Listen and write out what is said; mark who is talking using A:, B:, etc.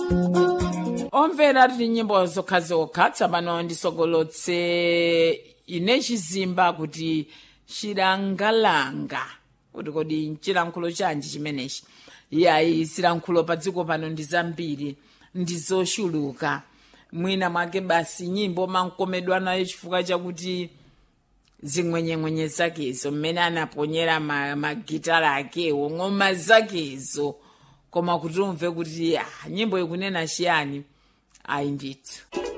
A: omvera tili nyimbo zokhazokha tsopano ndisogolotse ine chizimba kuti chilangalanga kuti kodi nchilankhulo chanji chimenechi yayi zilankhulo pa dziko pano ndi zambiri ndi zochuluka mwina mwake basi nyimbo mankomedwa nayo chifukwa chakuti zing'wenyeng'wenye zakezo mmene anaponyera ma- magitara akewo ng'oma zakezo koma kuti umve kuti ah, nyimbo ikunena chiyani ayi ndithu